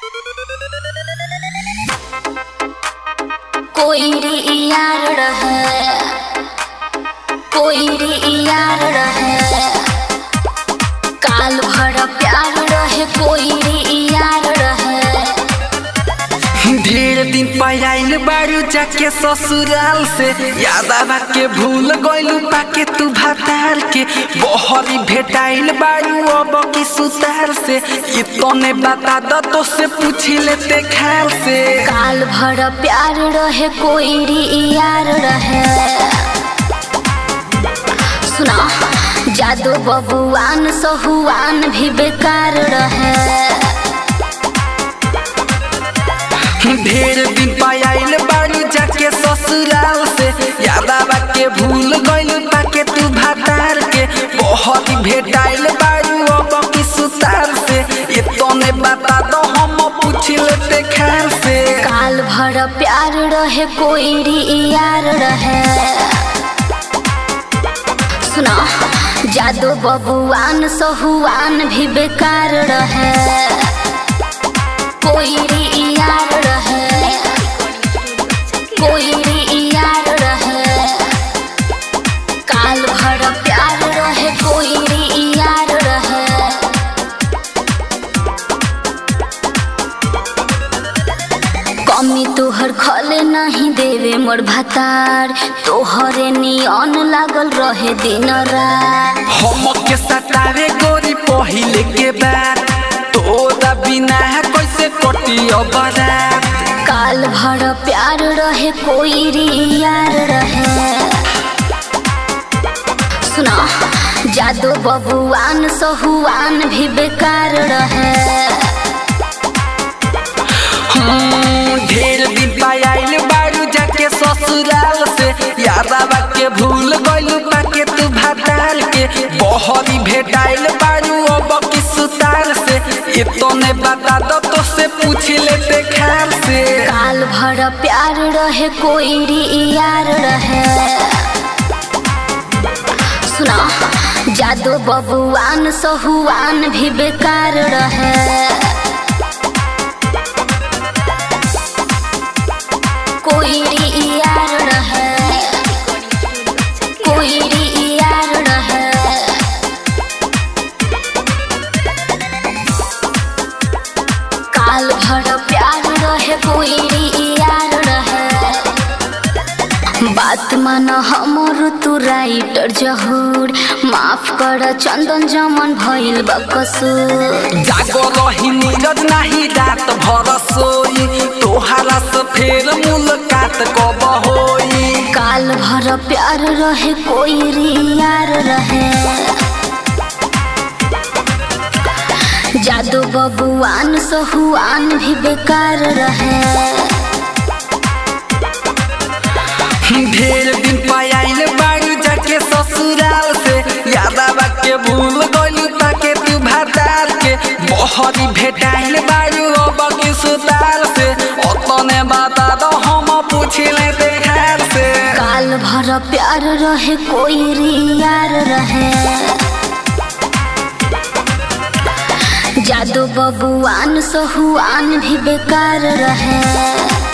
कोई रे यार रहे कोई रे यार रहे काल भर प्यार रहे कोई रे यार रहे ढेर दिन पयाइल बारू जाके ससुराल से याद आवा के भूल गइलू पाके तू भातार के बहरी भेटाइल बारू अब की सुतार से इतने बता द तो से पूछी लेते खाल से काल भर प्यार रहे कोई रे यार रहे सुना जादू बबुआन सहुआन भी बेकार रहे ढेर दिन पयाइल बारू जाके ससुराल से याद आवा के भूल गइलू पाके तू भातार के बहरी भेटाइल बारू अब की सुतार से इतने बता दो हम पूछ लेते खाल से काल भर प्यार रहे कोई रे यार रहे सुना जादू बबुआन सहुआन भी बेकार रहे कोई रे यार रहे कोई रे यार रहे काल भर प्यार रहे कोई रे यार रहे कमी तोहर खले नहीं देवे मोर भातार तोहरे नियन लागल रहे दिन रात हम के सतावे गोरी पहिले के बाद तोरा बिना कैसे कटी बरात काल भर प्यार रहे कोई रे यार रहे सुना जादू बबुआन सहुआन भी बेकार रहे हम्म, ढेर दिन पायल बारू जाके ससुराल से याद आवा के भूल गइलू पाके तू भाताल के बहरी भेटाइल बारू अब की सुतार से इतने बता दो तो से पूछ लेते खाल से काल भर प्यार रहे कोई रे यार रहे सुना जादू बबुआन सहुआन भी बेकार रहे कोई रे यार रहे कोई रे यार रहे काल भर प्यार रहे कोई रे यार रहे बात मान हमर तू राइटर जहूर माफ कर चंदन जमन भइल बकसूर जागो रही नीरज नाही रात भर सोई तोहारा से फेर मुलाकात कब होई काल भर प्यार रहे कोई रे यार रहे जादू बबुआन सहुआन भी बेकार रहे ढेर दिन पायल बारू जाके ससुराल से याद आवा के भूल गइलू ताके तू भातार के बहरी भेटाइल बारू अब की सुतार से ओतने बता दो हम पूछ लेते खार से काल भर प्यार रहे कोई रे यार रहे जादू बबुआन सहुआन भी बेकार रहे